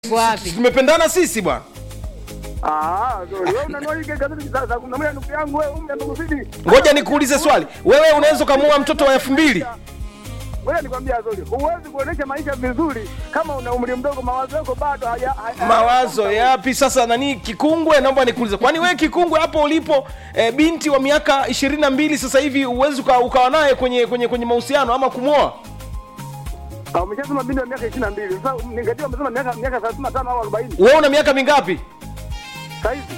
wapi? tumependana sisi bwana Ah, sorry. Wewe unanua hii gazeti za za kumi na moja ndugu yangu wewe umri amekuzidi. ngoja nikuulize swali wewe unaweza ukamuoa mtoto wa elfu mbili Wewe nikwambia sorry. Huwezi kuonesha maisha vizuri kama una umri mdogo, mawazo yako bado haya haya- mawazo yapi sasa nani kikungwe naomba nikuulize kwani wewe kikungwe hapo ulipo e, binti wa miaka ishirini na mbili sasa hivi uwezi uka, ukawa naye kwenye kwenye kwenye mahusiano ama kumwoa Ah, umeshasema binti wa miaka 22. Sasa ningetia umesema miaka miaka 35 au 40. wewe una miaka mingapi Sasa hivi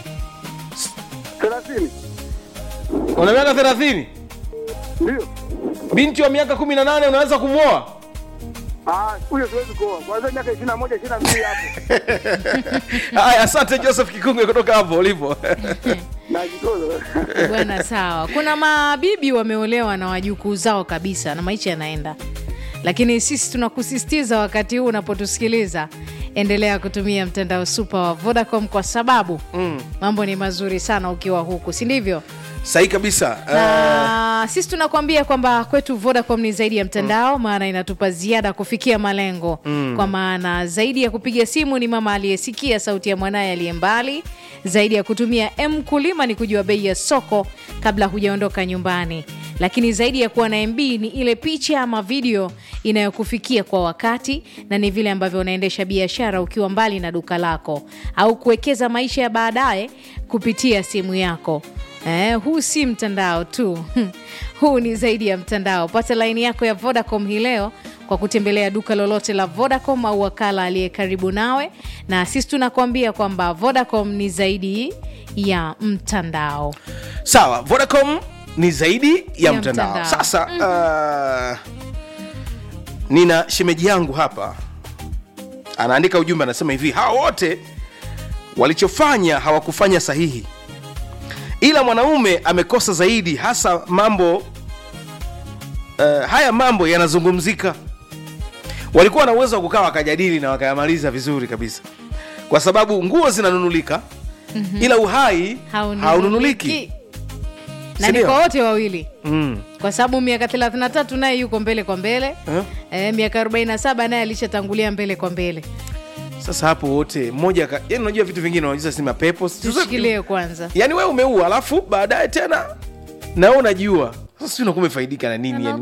30. una miaka thelathini Ndio. binti wa miaka kumi na nane unaweza kumwoa Ah, huyo siwezi kuoa. Kwanza miaka 21, 22 hapo. haya asante joseph kikungwe kutoka hapo ulipo Najitoza. Bwana, sawa. Kuna mabibi wameolewa na wajukuu zao kabisa na maisha yanaenda, lakini sisi tunakusisitiza wakati huu unapotusikiliza, endelea kutumia mtandao super wa Vodacom kwa sababu mm. mambo ni mazuri sana ukiwa huku, si ndivyo? sahi kabisa uh, na sisi tunakuambia kwamba kwetu Vodacom ni zaidi ya mtandao, maana inatupa ziada kufikia malengo mm. kwa maana zaidi ya kupiga simu ni mama aliyesikia sauti ya mwanaye aliye mbali, zaidi ya kutumia M kulima ni kujua bei ya soko kabla hujaondoka nyumbani, lakini zaidi ya kuwa na MB ni ile picha ama video inayokufikia kwa wakati, na ni vile ambavyo unaendesha biashara ukiwa mbali na duka lako au kuwekeza maisha ya baadaye kupitia simu yako. Eh, huu si mtandao tu huu ni zaidi ya mtandao. Pata laini yako ya Vodacom hii leo kwa kutembelea duka lolote la Vodacom au wakala aliye karibu nawe, na sisi tunakuambia kwamba Vodacom ni zaidi ya mtandao. sawa vodacom ni zaidi ya, Ya mtandao. mtandao. sasa uh, nina shemeji yangu hapa anaandika ujumbe anasema hivi hawa wote walichofanya hawakufanya sahihi ila mwanaume amekosa zaidi hasa mambo uh, haya mambo yanazungumzika walikuwa na uwezo wa kukaa wakajadili na wakayamaliza vizuri kabisa kwa sababu nguo zinanunulika mm-hmm. ila uhai haununuliki na ni Sindio? kwa wote wawili mm. kwa sababu miaka 33 naye yuko mbele kwa mbele Eh? e, miaka 47 naye alishatangulia mbele kwa mbele. sasa hapo wote mmoja ka- yani unajua vitu vingine unajua si mapepo Tushikilie kwanza. yani wewe umeua alafu baadaye tena na wewe unajua sasa si unakuwa umefaidika na nini yani